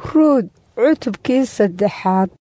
ruud cutubkii saddexaad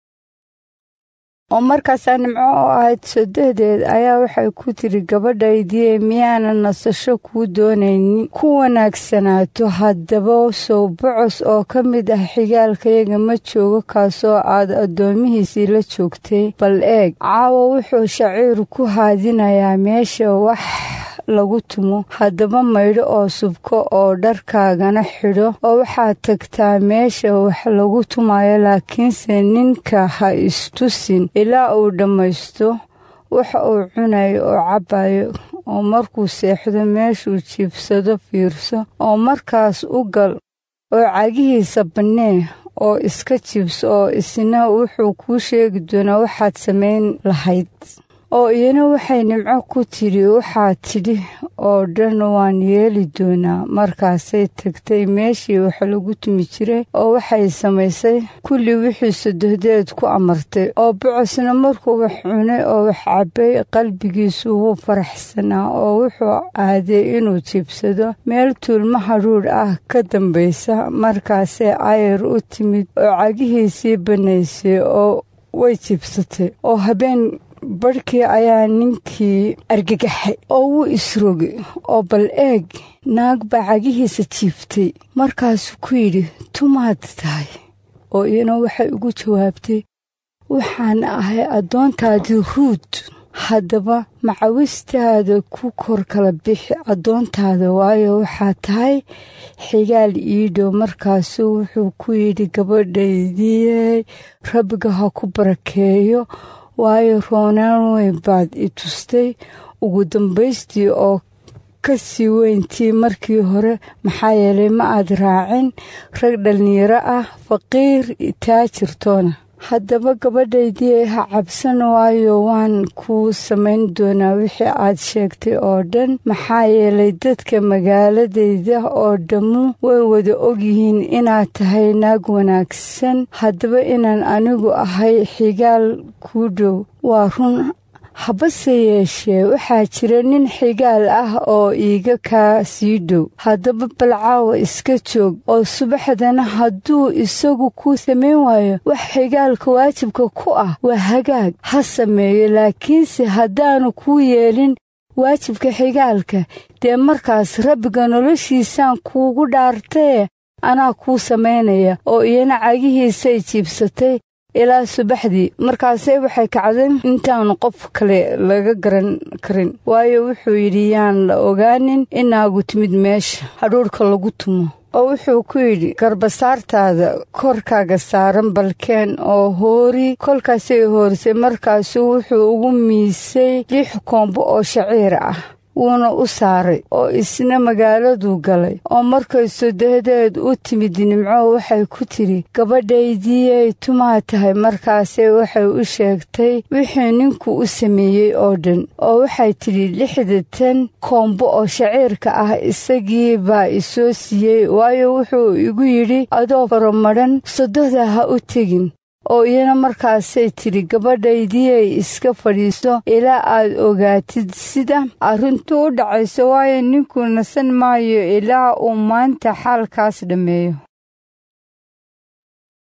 oo markaasaa nimco oo ahayd sodohdeed ayaa waxay ku tiri gabadhaydii miyaanan nasasho kuu doonaynin ku wanaagsanaato haddaba sow bocos oo ka mid ah xigaalkayaga ma joogo kaasoo aad addoomihiisii la joogtay bal eeg caawa wuxuu shaciir ku haadinayaa meesha wax lagu tumo haddaba maydho oo subko oo dharkaagana xidho oo waxaad tagtaa meesha wax lagu tumayo laakiinse ninka ha istusin ilaa uu dhammaysto waxa uu cunayo oo cabbayo oo markuu seexdo meeshuu jiibsado fiirso oo markaas u gal oo cagihiisa bannee oo iska jibso oo isna wuxuu kuu sheegi doonaa waxaad samayn lahayd oo iyana waxay nimco ku tidhi waxaad tidhi oo dhan waan yeeli doonaa markaasay tagtay meeshii wax lagu tumi jiray oo waxay samaysay kulli wixii sodohdeed ku amartay oo bocosna markuu wax cunay oo wax cabbay qalbigiisu wuu faraxsanaa oo wuxuu aaday inuu jiibsado meel tuulma hadhuudh ah ka dambaysa markaasee ayar u timid oo cagihiisii bannaysay oo way jiibsatay oo habeen barhkii ayaa ninkii argagaxay oo wuu isrogay oo bal eeg naag baa cagihiisa jiiftay markaasuu ku yidhi tumaad tahay oo iyana waxay ugu jawaabtay waxaan ahay addoontaadii ruud haddaba macawistaada ku kor kala bixi addoontaada waayo waxaa tahay xigaal iidhow markaasuu wuxuu ku yidhi gabadhaydii rabbiga ha ku barakeeyo waayo roonaan weyn baad i tustay ugu dambaystii oo ka sii weyntii markii hore maxaa yeelay ma aad raacin rag dhallinyaro ah faqiir taajirtoona haddaba gabadhaydii ha cabsan waayo waan kuu samayn doonaa wixii aad sheegtay oo dhan maxaa yeelay dadka magaaladayda oo dhammu way wada ogyihiin inaad tahay naag wanaagsan haddaba inaan anigu ahay xigaal kuu dhow waa run habase yeeshee waxaa jira nin xigaal ah oo iiga kaa sii dhow haddaba balcaawa iska joog oo subaxdana hadduu isagu kuu samayn waayo wax xigaalka waajibka ku ah waa hagaag ha sameeyo laakiinse haddaanu kuu yeelin waajibka xigaalka dee markaas rabbiga noloshiisaan kuugu dhaartaye anaa kuu samaynaya oo iyana cagihiisay jiibsatay ilaa subaxdii markaasee waxay kacday intaanu qof kale laga garan karin waayo wuxuu yidhi yaan la ogaanin inaagu timid meesha hadhuurhka lagu tumo oo wuxuu ku yidhi garbasaartaada korkaaga saaran balkeen oo hoori kolkaasay hoorisay markaasuu wuxuu ugu miisay lix koombo oo shaciir ah wuuna u saaray oo isna magaaladuu galay oo markay sodohdeed u timid nimco waxay ku tidhi gabadhaydiyay tumaa tahay markaasee waxay u sheegtay wixii ninku u sameeyey oo dhan oo waxay tidhi lixdatan koombo oo shaciirka ah isagii baa isoo siiyey waayo wuxuu igu yidhi adoo faramadhan sodohda ha u tegin oo iyana markaasay tidhi gabadhaydiyay iska fadhiiso ilaa aad ogaatid sida arrintu u dhacayso waayo ninku nasan maayo ilaa uu maanta xaalkaas dhammeeyo